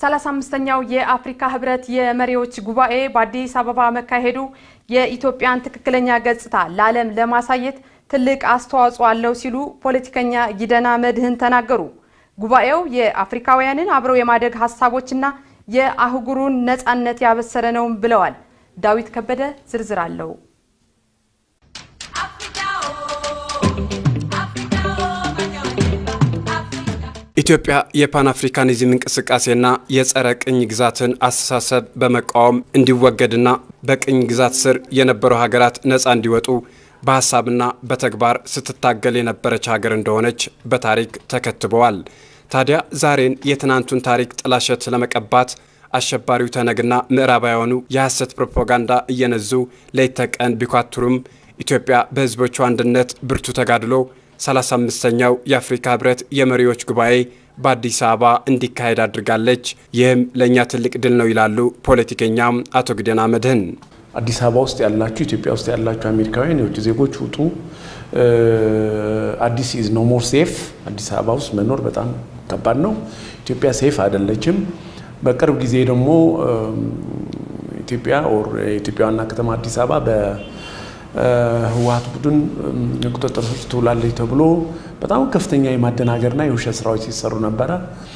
35ኛው የአፍሪካ ህብረት የመሪዎች ጉባኤ በአዲስ አበባ መካሄዱ የኢትዮጵያን ትክክለኛ ገጽታ ለዓለም ለማሳየት ትልቅ አስተዋጽኦ አለው ሲሉ ፖለቲከኛ ጊደና መድህን ተናገሩ። ጉባኤው የአፍሪካውያንን አብረው የማደግ ሀሳቦችና የአህጉሩን ነፃነት ያበሰረ ነውም ብለዋል። ዳዊት ከበደ ዝርዝር አለው። ኢትዮጵያ የፓን አፍሪካኒዝም እንቅስቃሴና የጸረ ቅኝ ግዛትን አስተሳሰብ በመቃወም እንዲወገድና በቅኝ ግዛት ስር የነበሩ ሀገራት ነፃ እንዲወጡ በሀሳብና በተግባር ስትታገል የነበረች ሀገር እንደሆነች በታሪክ ተከትበዋል። ታዲያ ዛሬን የትናንቱን ታሪክ ጥላሸት ለመቀባት አሸባሪው ተነግና ምዕራባውያኑ የሐሰት ፕሮፓጋንዳ እየነዙ ሌት ተቀን ቢኳትሩም ኢትዮጵያ በሕዝቦቿ አንድነት ብርቱ ተጋድሎ 35ኛው የአፍሪካ ህብረት የመሪዎች ጉባኤ በአዲስ አበባ እንዲካሄድ አድርጋለች። ይህም ለእኛ ትልቅ ድል ነው ይላሉ ፖለቲከኛም አቶ ግደና መድህን። አዲስ አበባ ውስጥ ያላችሁ፣ ኢትዮጵያ ውስጥ ያላችሁ አሜሪካውያን የውጭ ዜጎች ውጡ። አዲስ ኢዝ ኖ ሞር ሴፍ። አዲስ አበባ ውስጥ መኖር በጣም ከባድ ነው። ኢትዮጵያ ሴፍ አይደለችም። በቅርብ ጊዜ ደግሞ ኢትዮጵያ ኦር የኢትዮጵያ ዋና ከተማ አዲስ አበባ ህወሀት ቡድን ቁጥጥር ስር ትውላለች ተብሎ በጣም ከፍተኛ የማደናገርና የውሸት ስራዎች ሲሰሩ ነበረ።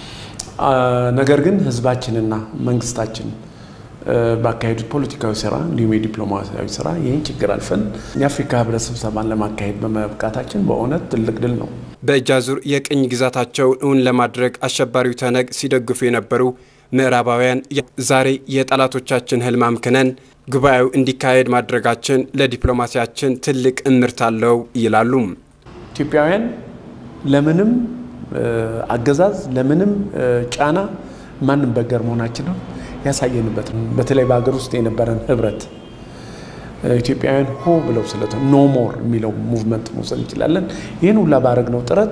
ነገር ግን ህዝባችንና መንግስታችን ባካሄዱት ፖለቲካዊ ስራ እንዲሁም የዲፕሎማሲያዊ ስራ ይህን ችግር አልፈን የአፍሪካ ህብረት ስብሰባን ለማካሄድ በመብቃታችን በእውነት ትልቅ ድል ነው። በእጅ አዙር የቅኝ ግዛታቸውን እውን ለማድረግ አሸባሪው ተነግ ሲደግፉ የነበሩ ምዕራባውያን ዛሬ የጠላቶቻችን ህልም አምክነን ጉባኤው እንዲካሄድ ማድረጋችን ለዲፕሎማሲያችን ትልቅ እምርት አለው ይላሉ። ኢትዮጵያውያን ለምንም አገዛዝ ለምንም ጫና ማንም በገር መሆናችንን ያሳየንበት ነው። በተለይ በሀገር ውስጥ የነበረን ህብረት ኢትዮጵያውያን ሆ ብለው ስለተ ኖ ሞር የሚለው ሙቭመንት መውሰድ እንችላለን። ይህን ሁላ ባረግነው ጥረት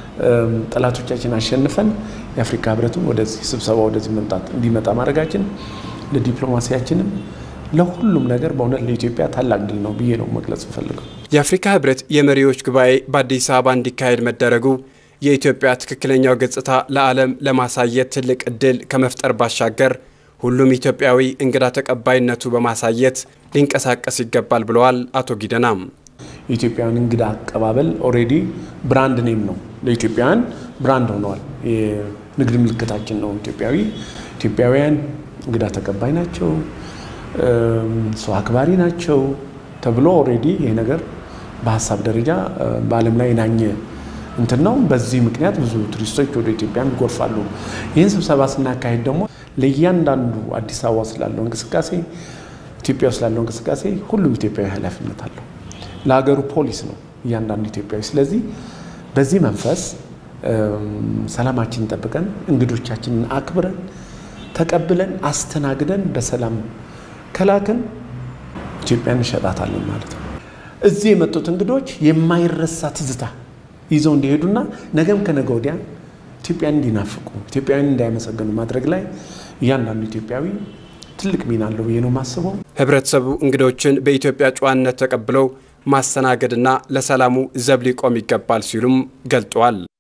ጠላቶቻችን አሸንፈን የአፍሪካ ህብረቱን ወደዚህ ስብሰባ ወደዚህ መምጣት እንዲመጣ ማድረጋችን ለዲፕሎማሲያችንም ለሁሉም ነገር በእውነት ለኢትዮጵያ ታላቅ ድል ነው ብዬ ነው መግለጽ ፈልገው። የአፍሪካ ህብረት የመሪዎች ጉባኤ በአዲስ አበባ እንዲካሄድ መደረጉ የኢትዮጵያ ትክክለኛው ገጽታ ለዓለም ለማሳየት ትልቅ እድል ከመፍጠር ባሻገር ሁሉም ኢትዮጵያዊ እንግዳ ተቀባይነቱ በማሳየት ሊንቀሳቀስ ይገባል ብለዋል አቶ ጊደናም። የኢትዮጵያውያን እንግዳ አቀባበል ኦልሬዲ ብራንድ ኔም ነው፣ ለኢትዮጵያውያን ብራንድ ሆነዋል። የንግድ ምልክታችን ነው። ኢትዮጵያዊ ኢትዮጵያውያን እንግዳ ተቀባይ ናቸው፣ ሰው አክባሪ ናቸው ተብሎ ኦልሬዲ ይሄ ነገር በሀሳብ ደረጃ በዓለም ላይ የናኘ እንትን ነው። በዚህ ምክንያት ብዙ ቱሪስቶች ወደ ኢትዮጵያ ይጎርፋሉ። ይህን ስብሰባ ስናካሄድ ደግሞ ለእያንዳንዱ አዲስ አበባ ስላለው እንቅስቃሴ፣ ኢትዮጵያ ስላለው እንቅስቃሴ ሁሉም ኢትዮጵያዊ ኃላፊነት አለው። ለሀገሩ ፖሊስ ነው እያንዳንዱ ኢትዮጵያዊ። ስለዚህ በዚህ መንፈስ ሰላማችንን ጠብቀን እንግዶቻችንን አክብረን ተቀብለን አስተናግደን በሰላም ከላክን ኢትዮጵያን እንሸጣታለን ማለት ነው። እዚህ የመጡት እንግዶች የማይረሳ ትዝታ ይዘው እንዲሄዱና ነገም ከነገ ወዲያ ኢትዮጵያን እንዲናፍቁ ኢትዮጵያውያን እንዳይመሰገኑ ማድረግ ላይ እያንዳንዱ ኢትዮጵያዊ ትልቅ ሚና አለው ብዬ ነው የማስበው። ህብረተሰቡ እንግዶችን በኢትዮጵያ ጨዋነት ተቀብለው ማስተናገድና ለሰላሙ ዘብ ሊቆም ይገባል ሲሉም ገልጠዋል።